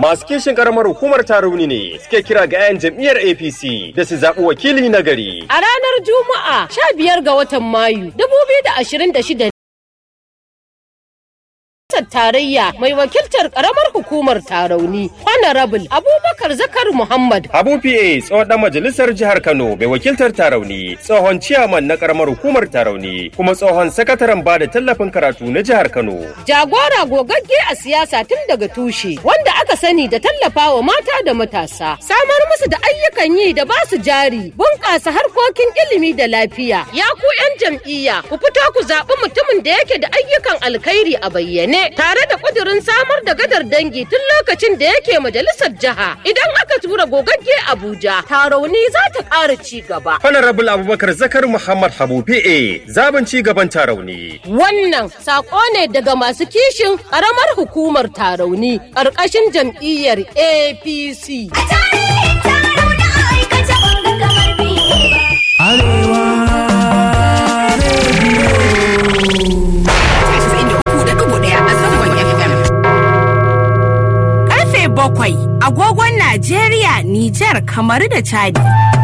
masu kishin karamar hukumar Tarauni ne suke kira ga 'yan jam'iyyar APC da su zaɓi wakili na gari. A ranar Juma'a 15 ga watan Mayu 2026 tarayya mai wakiltar karamar hukumar tarauni honorable abubakar zakar muhammad abu pa tsohon dan majalisar jihar kano mai wakiltar tarauni tsohon ciyaman na karamar hukumar tarauni kuma tsohon sakataren bada tallafin karatu na jihar kano jagora gogagge a siyasa tun daga tushe wanda aka sani da tallafa wa mata da matasa samar musu da ayyukan yi da basu jari bunƙasa harkokin ilimi da lafiya ya ku 'yan jam'iyya ku fito ku zaɓi mutumin da yake da ayyukan alkhairi a bayyane tare da kudirin samar da gadar dangi tun lokacin da yake majalisar jiha idan aka tura gogagge abuja tarauni za ta ƙara ci gaba honorable abubakar zakar muhammad habu pa zaben ci gaban tarauni wannan sako ne daga masu kishin ƙaramar hukumar tarauni ƙarƙashin jam'iyyar apc bakwai agogon Najeriya, Nijar, kamar da Chadi.